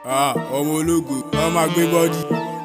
Ah, ọmọ ológo, ọmọ agbé bọ́dì.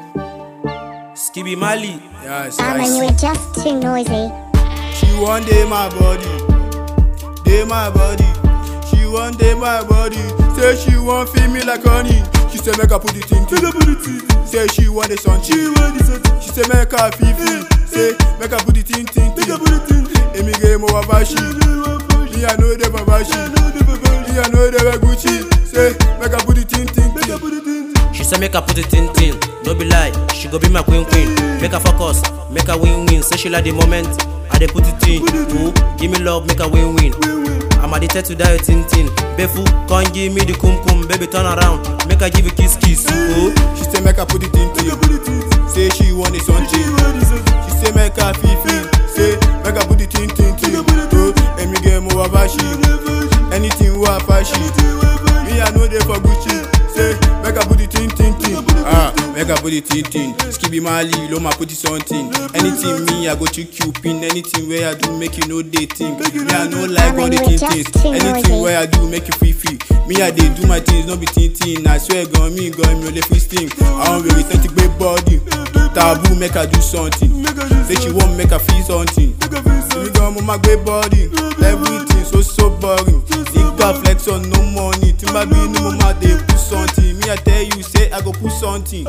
Skibby Mali. Yes, Ah, I man, you see. were just too noisy. She one day my body, day my body. She one day my body. Say she want feel me like honey. She say make I put it in. Make I put it in. Say she want the sun. She want the sun. She say make I feel feel. Say make I put it in. Make I put it in. Emi ge mo wa bashi. Me I know the babashi. Me I know the Gucci. Say make I put it in. Make I put it in. She say make her put it in tin. No be lie, she go be my queen queen. Make her focus, make her win win. Say she like the moment, I dey put it in. Ooh, give me love, make her win win. I'm addicted to that tin tin. Befu, come give me the kum kum, baby turn around, make her give you kiss kiss. Ooh, She say make I put it in. Say she want the sun. She say make her feel feel. Say make I put it in. Oh, Emi ge mo wa bashi. Anything wa fashi. Me I know they for Gucci. Say make I put it in. Ah, make I put it in. Skibby Mali, lo ma put it something. Anything me I go to Cupid. Anything where I do make you know they think. Me I know like all the you were things. just too Anything noisy. where I do make you free free. Me I dey do my things, no be tin tin. I swear gan me gan me only free sting. I wan very authentic great body. Taboo make I do something. Say she wan make I feel something. Me gan mo ma great body. Everything so so boring. Nigga flex on no money. Timba be ni mo ma dey put something. Me I tell you say I go put something.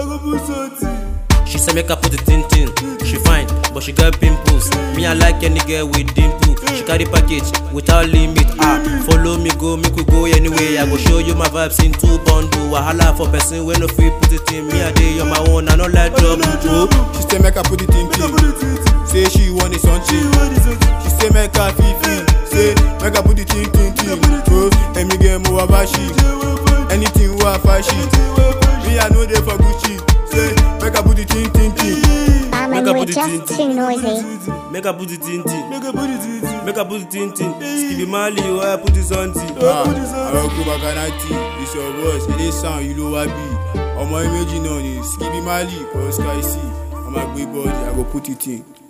she say make her put it in tin. She fine, but she got pimples. Me I like any girl with dimple. She carry package without limit. Ah, follow me go, make we go anyway. I go show you my vibes in two bundle. Wahala for person when no free put it in. Me I dey on my own, I no like trouble. Oh. She say make I put it in Say she want it something. She say make her feel feel. Say make I put it in tin tin. Oh, emi ge mo wa bashi. Anything wa fashi. Me I know they for Gucci. Say make I put it in tin tin. Ah, man, Make you her were put it in just too noisy. Make her put it in tin. Make her put it in tin. Make her put it in tin. Skibby Mali, why I put it on tin. Ah, àwọn kó bakanati it's your voice ilé sound yìí ló wá bí ọmọ méjì náà ni Skibby Mali Oscar C ọmọ àgbé bọ́ọ̀dì I go put it in.